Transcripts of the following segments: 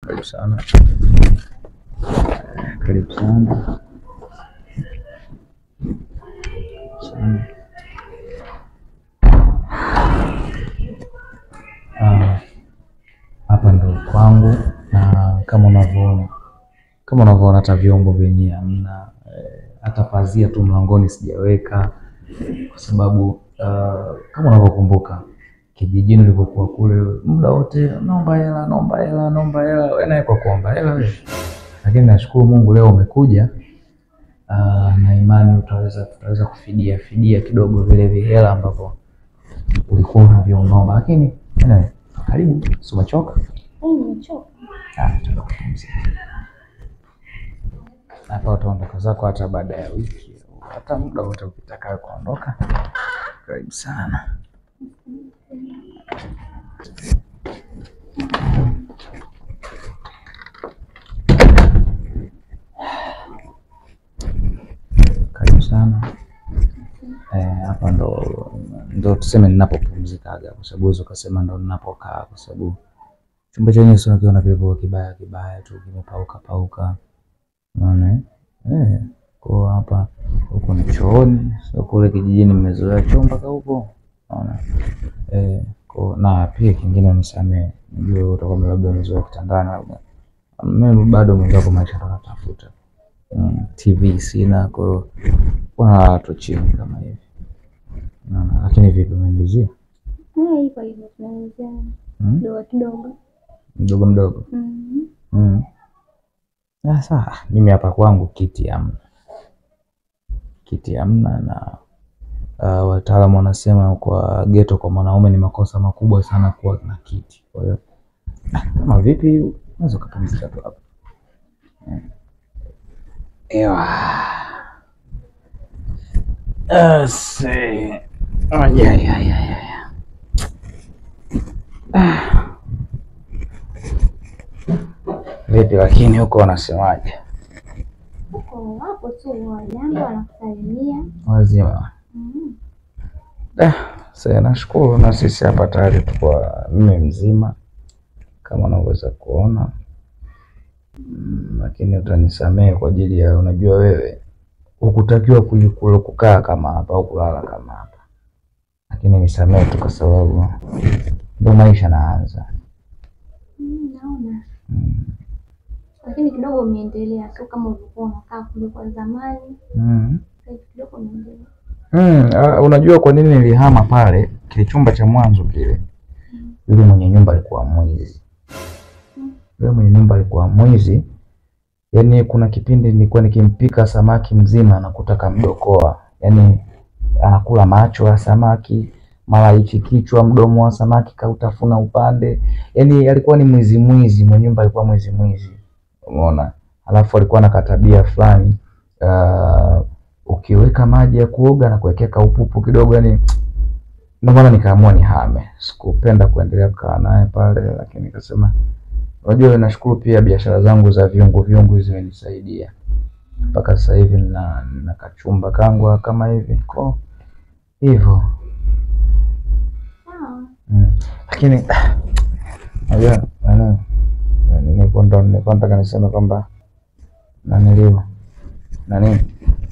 Karibu sana, karibu sana sana. Ah, Hapa ndo kwangu, na kama unavyoona kama unavyoona hata vyombo vyenyewe hamna, eh, hata pazia tu mlangoni sijaweka, kwa sababu ah, kama unavyokumbuka kijijini ulivyokuwa kule, muda wote naomba hela, naomba hela, naomba hela, wewe naye kwa kuomba hela wewe. Lakini nashukuru Mungu leo umekuja, ah, na imani utaweza tutaweza kufidia fidia kidogo vile vihela ambavyo ulikuwa unavyoomba, lakini anyway, karibu, si umechoka? Nimechoka. Ah, tuenda kupumzika. Hapa utaondoka zako hata baada ya wiki, hata muda wote ukitaka kuondoka. Karibu sana. Karibu sana. Eh, hapa ndo ndo tuseme ninapopumzikaga, kwa sababu hizo ukasema ndo ninapokaa, kwa sababu chumba chenyewe sio kiona kilivyo kibaya kibaya tu kimepauka pauka, unaona eh? Eh, kwa hapa huko ni chooni, sio kule kijijini mmezoea choo mpaka huko, unaona eh, kwa na pia kingine nisamee, najua wewe utakuwa labda umezoea kitandani, labda mimi bado mwenzako maisha ndo natafuta mm, TV sina, kwa hiyo wanalala tu chini kama hivi, unaona. Lakini vipi, umeendezia Ah, hivyo hivyo tunaanzia mm? kidogo kidogo. mdogo mdogo Mhm. Mm. Sasa mimi hapa kwangu kiti hamna, kiti hamna na uh, wataalamu wanasema kwa geto kwa mwanaume ni makosa makubwa sana kuwa na kiti. Kwa hiyo ah, kama vipi, unaweza ukapumzika tu hapa Mm. Ewa. Ase. Aya, aya, aya, aya. Ah. Vipi lakini huko wanasemaje? Uko wapo tu wajambo wanakusalimia. Wazima. Mhm. Eh, sasa nashukuru na sisi hapa tayari tuko mimi mzima kama unavyoweza kuona mm, lakini utanisamehe kwa ajili ya unajua wewe hukutakiwa kuji- kula- kukaa kama hapa au kulala kama hapa, lakini nisamehe tu kwa sababu ndo maisha naanza. Mm, naona. Mm. Lakini kidogo umeendelea, sio kama ulikuwa unakaa kule kwa zamani. Mm. Sasa hivi kidogo umeendelea. Mm, ah, unajua kwa nini nilihama pale kile chumba cha mwanzo kile? Yule mwenye nyumba alikuwa mwizi. Yule mwenye nyumba alikuwa mwizi. Yaani kuna kipindi nilikuwa nikimpika samaki mzima na kutaka mdokoa. Yaani anakula macho ya samaki, mara hichi kichwa, mdomo wa samaki kautafuna upande. Yaani alikuwa ni mwizi mwizi, mwenye nyumba alikuwa mwizi mwizi. Umeona? Alafu alikuwa na katabia fulani ah, ukiweka maji ya kuoga na kuwekea kaupupu kidogo, yani ndio maana nikaamua nihame. Sikupenda kuendelea kukaa naye pale, lakini nikasema unajua, nashukuru pia biashara zangu za viungo viungo zimenisaidia mpaka sasa hivi nina, nina kachumba kangu kama hivi ko hivyo Sawa. mm. Lakini unajua nani, nilikuwa ndo nilikuwa nataka niseme kwamba naniliwa nani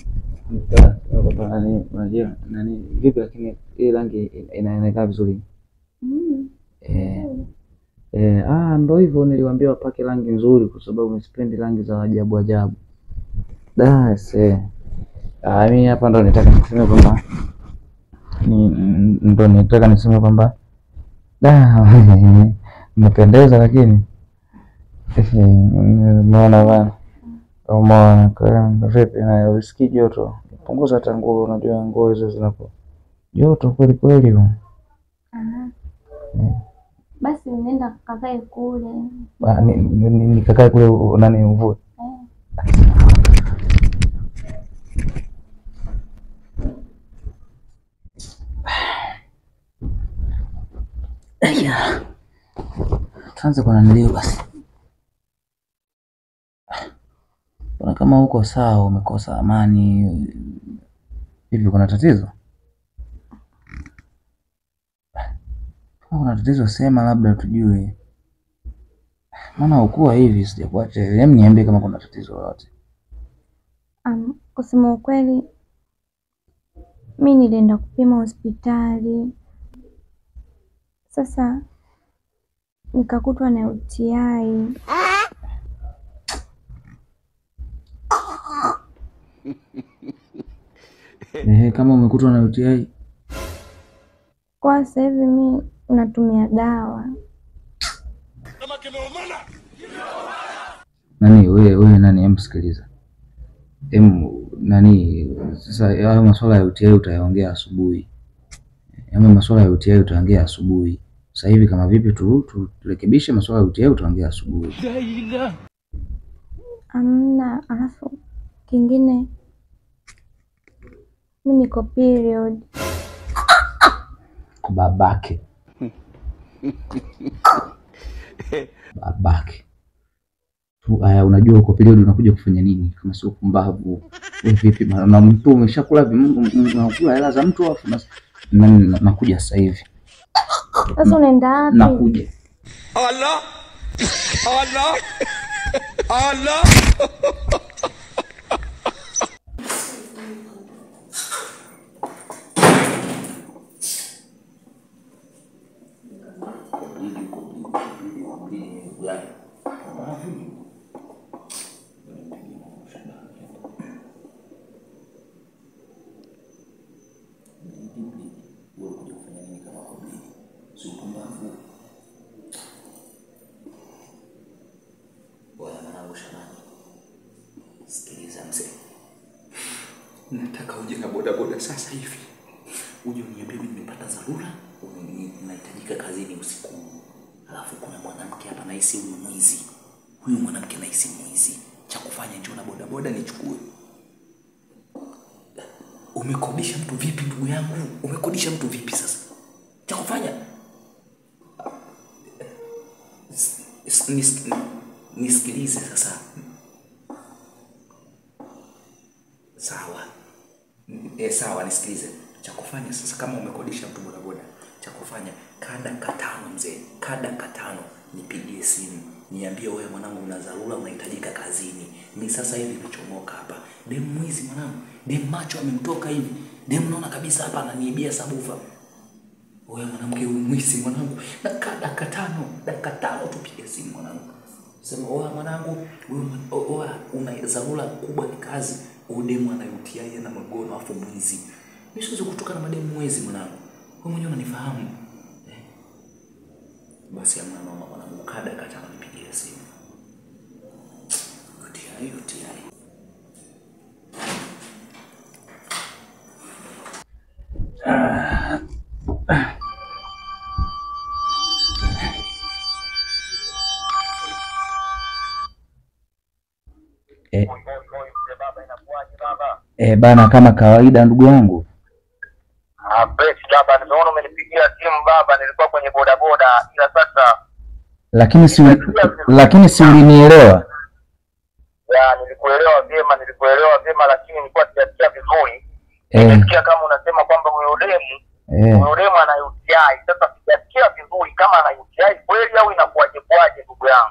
nani, unajua nani vipi, lakini hii rangi inaonekana vizuri Mm. eh. Eh, ah, ndo hivyo niliwaambia wapake rangi nzuri kwa sababu sipendi rangi za ajabu ajabu. Da, se. Ah, mimi hapa ndo nitaka niseme kwamba ni n- ndo nitaka niseme kwamba da mmependeza lakini eh, umeona bana. Umeona kwa hiyo vipi na usikii joto? Punguza hata nguo, unajua nguo hizo zinapo joto kweli kweli. huko. Aha. Mm. Basi nenda kakae kule. Ah, ni- ni- ni- Nikakae kule u- nani mvue. Eh. Tuanze kwa nanilio basi. Kuna kama uko sawa, umekosa amani hivi, kuna tatizo? Kama kuna tatizo sema, labda tujue. Maana ukuwa hivi sijakuacha hivi. Hem, niambie kama kuna tatizo lolote. Um, kusema ukweli mi nilienda kupima hospitali, sasa nikakutwa na UTI. Ehe, kama umekutwa na UTI Kwa sasa hivi mi natumia dawa. nani wewe wewe nani hem sikiliza. Hem nani sasa hayo masuala ya UTI utayaongea asubuhi. Hayo masuala ya UTI utaongea asubuhi. Sasa hivi kama vipi tu tu- turekebishe masuala ya UTI utaongea asubuhi. Amna, alafu kingine mi niko period. babake babake tu. Aya, unajua uko period unakuja kufanya nini kama sio pumbavu? Wewe vipi bana, na mtu umeshakula vim- m- m- unakula hela za mtu afu nas- na- na- nakuja sasa hivi Sasa unaenda wapi? nakuja. Allah Allah Allah Bwana mwanangu Shabani, sikiliza mzee, nataka uje na bodaboda sasa hivi, uje uniambie mimi nimepata dharura, uni- nahitajika kazini usiku huu. Alafu kuna mwanamke hapa nahisi huyu mwizi, huyu mwanamke nahisi mwizi. Cha kufanya njoo na bodaboda nichukue. Umekodisha mtu vipi ndugu yangu? Umekodisha mtu vipi sasa? Cha kufanya S- nis- nisikilize sasa. Sawa e, sawa, nisikilize. Cha kufanya sasa, kama umekodisha mtu bodaboda, cha kufanya kada katano, mzee, kada katano, nipigie simu niambie, wewe mwanangu, una dharura, unahitajika kazini. Mi sasa hivi nimechomoka hapa. Dem mwizi mwanangu, dem macho amemtoka hivi, dem naona kabisa hapa ananiibia sabufa wewe mwanamke huyu mwizi mwanangu, nakaa dakika tano, dakika tano tupige simu mwanangu, sema oa mwanangu, wewe o- oa, una dharura kubwa ni kazi, udemu anayutiaia na magono afu mwizi. Mimi siwezi kutoka na mademu mwezi mwanangu, wewe mwenyewe unanifahamu eh? Basi amna mama mwanangu, kaa dakika tano nipigie simu. UTI, UTI. Eh, eh, bana kama kawaida ndugu yangu. Ah, basi baba, nimeona umenipigia simu baba, nilikuwa kwenye bodaboda, ila sasa Lakini si lakini si ulinielewa. ya nilikuelewa vyema, nilikuelewa vyema, lakini nilikuwa sijasikia vizuri. Eh, Nimesikia kama unasema kwamba huyo demu eh. huyo demu ana UTI. Sasa sijasikia vizuri kama ana UTI kweli au inakuwaje kwaje, ndugu yangu.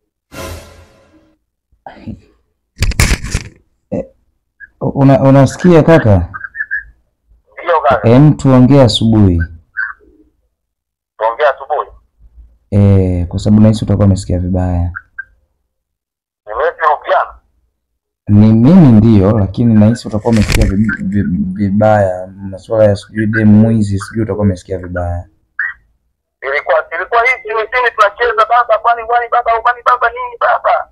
Una, unasikia kaka? Ndio kaka, Em, tuongee asubuhi. tuongea asubuhi. Eh, kwa sababu nahisi utakuwa umesikia vibaya. Nimerudiana Ni mimi ndio, lakini nahisi utakuwa umesikia vi- vi- vibaya. Masuala ya sijui demu mwizi, sijui utakuwa umesikia vibaya. ilikuwa ilikuwa hii simu simu tunacheza baba, kwani kwani baba, kwani baba nini baba?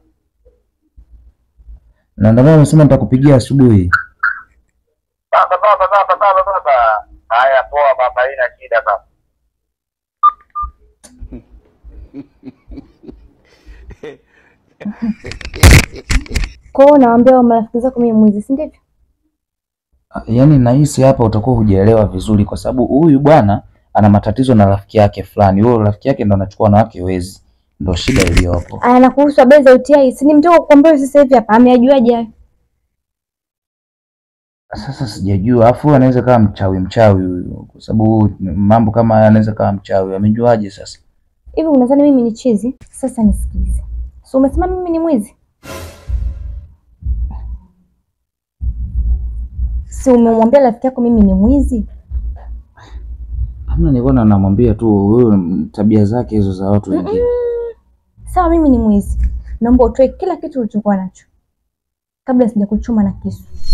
Na ndio maana nimesema nitakupigia asubuhi. Baba baba baba baba baba. Haya, poa baba, haina shida baba. Kwa hiyo unawaambia wa marafiki zako mimi mwizi, si ndivyo? Ah, Yaani nahisi hapa utakuwa hujaelewa vizuri, kwa sababu huyu bwana ana matatizo na rafiki yake fulani. Huyo rafiki yake ndo anachukua wanawake wezi, ndo shida iliyopo. Aya, na kuhusu habari za UTI, si nimetoka kukwambia sasa hivi hapa, ameajuaje hayo? Sasa sijajua, afu huyu anaweza kawa mchawi mchawi huyu, kwa sababu mambo kama haya anaweza kawa mchawi. Amejuaje sasa? Hivi unadhani mimi ni chizi? Sasa nisikilize. So umesema mimi ni mwizi? Si umemwambia rafiki yako mimi ni mwizi? Hamna, nilikuwa na- namwambia tu huyo mm, tabia zake hizo za watu wengine. Sawa, mimi ni mwizi. Naomba utoe kila kitu ulichokuwa nacho kabla sijakuchoma na kisu.